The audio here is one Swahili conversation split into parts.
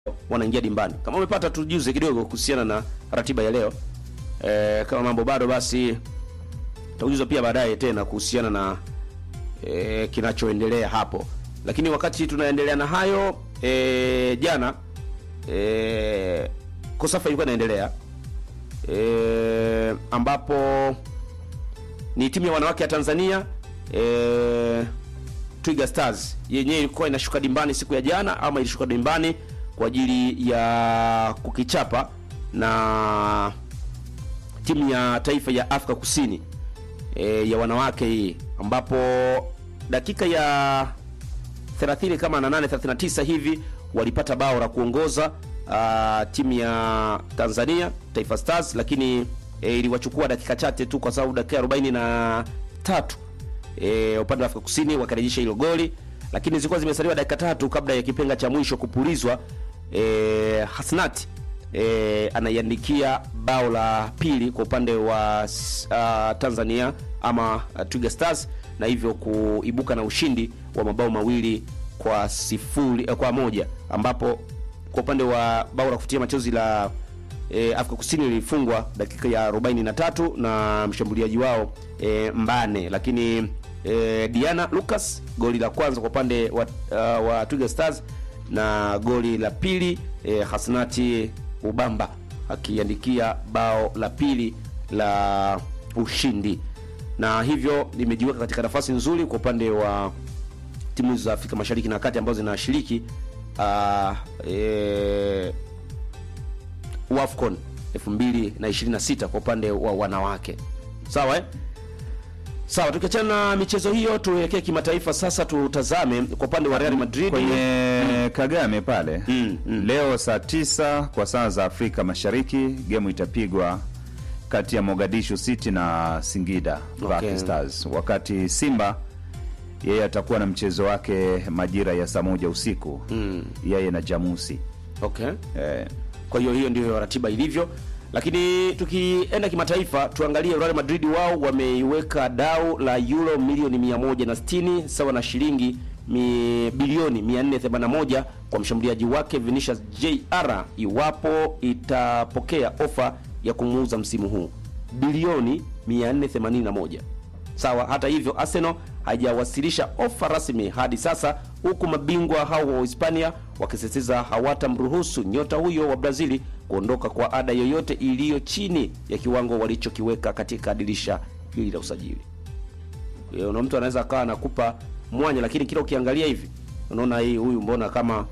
wanaingia dimbani. Kama umepata tujuze kidogo kuhusiana na ratiba ya leo. E, kama mambo bado basi tutakujuza pia baadaye tena kuhusiana na e, kinachoendelea hapo. Lakini wakati tunaendelea na hayo e, jana e, Kosafa ilikuwa inaendelea e, ambapo ni timu ya wanawake ya Tanzania e, Twiga Stars yenyewe ilikuwa inashuka dimbani siku ya jana, ama ilishuka dimbani kwa ajili ya kukichapa na timu ya taifa ya Afrika Kusini e, ya wanawake hii, ambapo dakika ya 30 kama na 8 39 hivi walipata bao la kuongoza uh, timu ya Tanzania Taifa Stars, lakini e, iliwachukua dakika chache tu, kwa sababu dakika 43 e, upande wa Afrika Kusini wakarejesha hilo goli, lakini zilikuwa zimesaliwa dakika tatu kabla ya kipenga cha mwisho kupulizwa. E, Hasnat e, anaiandikia bao la pili kwa upande wa uh, Tanzania ama uh, Twiga Stars na hivyo kuibuka na ushindi wa mabao mawili kwa sifuri eh, kwa moja ambapo kwa upande wa bao la kufutia machozi la e, Afrika Kusini lilifungwa dakika ya 43 na mshambuliaji wao e, Mbane, lakini e, Diana Lucas goli la kwanza kwa upande wa, uh, wa Twiga Stars na goli la pili e, Hasnati Ubamba akiandikia bao la pili la ushindi, na hivyo limejiweka katika nafasi nzuri kwa upande wa timu za Afrika Mashariki na Kati ambazo zinashiriki uh, e, WAFCON 2026 kwa upande wa wanawake. Sawa eh? Sawa, tukiachana na michezo hiyo tuelekee kimataifa sasa, tutazame kwa upande wa Real Madrid kwenye Kagame pale Mm, mm. leo saa tisa kwa saa za Afrika Mashariki, gemu itapigwa kati ya Mogadishu City na Singida Black Okay. Stars, wakati Simba yeye atakuwa na mchezo wake majira ya saa moja usiku Mm. yeye na Jamusi Okay. eh, Kwa hiyo hiyo ndio ratiba ilivyo, lakini tukienda kimataifa tuangalie Real Madrid. Wao wameiweka dau la euro milioni 160 sawa na shilingi mi, bilioni 481 kwa mshambuliaji wake Vinicius Jr iwapo itapokea ofa ya kumuuza msimu huu bilioni 481. Sawa. Hata hivyo, Arsenal haijawasilisha ofa rasmi hadi sasa, huku mabingwa hao wa Hispania wakisisitiza hawatamruhusu nyota huyo wa Brazili kuondoka kwa ada yoyote iliyo chini ya kiwango walichokiweka katika dirisha hili la usajili. Eh, Una mtu anaweza akawa anakupa mwanya, lakini kila ukiangalia hivi unaona hii huyu mbona kama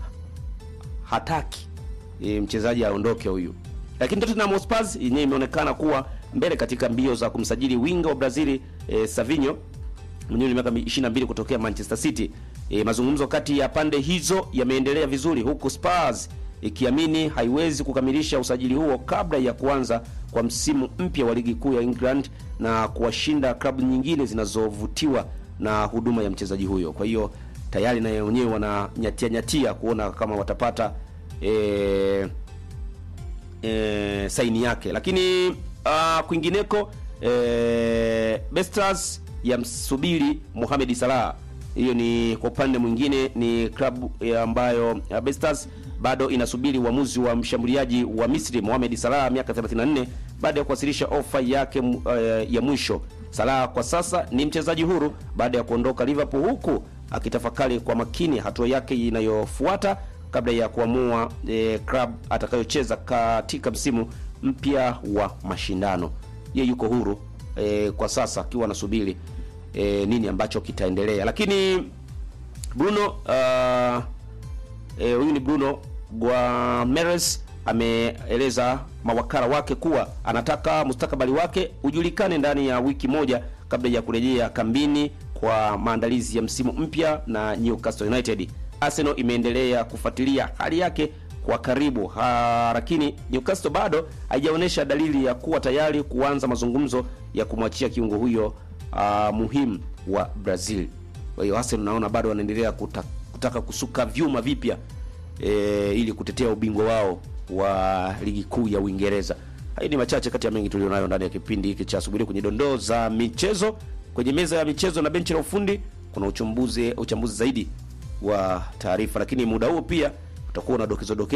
hataki e, mchezaji aondoke huyu. Lakini Tottenham Hotspur yenyewe imeonekana kuwa mbele katika mbio za kumsajili winga wa Brazili e, Savinho mwenyewe ni miaka 22 kutokea Manchester City. E, mazungumzo kati ya pande hizo yameendelea vizuri huku Spurs ikiamini haiwezi kukamilisha usajili huo kabla ya kuanza kwa msimu mpya wa ligi kuu ya England na kuwashinda klabu nyingine zinazovutiwa na huduma ya mchezaji huyo. Kwa hiyo tayari na wenyewe wananyatia nyatia kuona kama watapata e, e, saini yake, lakini uh, kwingineko e, Bestars yamsubiri Mohamed Salah. Hiyo ni kwa upande mwingine ni klabu eh, ambayo uh, Bestars bado inasubiri uamuzi wa mshambuliaji wa Misri Mohamed Salah miaka 34 baada ya kuwasilisha ofa yake uh, ya mwisho. Salah kwa sasa ni mchezaji huru baada ya kuondoka Liverpool, huku akitafakari kwa makini hatua yake inayofuata kabla ya kuamua e, club atakayocheza katika msimu mpya wa mashindano. Ye yuko huru e, kwa sasa akiwa anasubiri e, nini ambacho kitaendelea, lakini Bruno uh, e, huyu ni Bruno Guimares ameeleza mawakala wake kuwa anataka mustakabali wake ujulikane ndani ya wiki moja kabla ya kurejea kambini kwa maandalizi ya msimu mpya na Newcastle United. Arsenal imeendelea kufuatilia hali yake kwa karibu ha, lakini Newcastle bado haijaonyesha dalili ya kuwa tayari kuanza mazungumzo ya kumwachia kiungo huyo uh, muhimu wa Brazil. Kwa hiyo Arsenal naona bado wanaendelea kuta, kutaka kusuka vyuma vipya e, ili kutetea ubingwa wao wa ligi kuu ya Uingereza. Hayo ni machache kati ya mengi tulionayo ndani ya kipindi hiki cha asubuhi kwenye dondoo za michezo. Kwenye meza ya michezo na benchi la ufundi kuna uchambuzi uchambuzi zaidi wa taarifa, lakini muda huo pia utakuwa una dokezo dokezo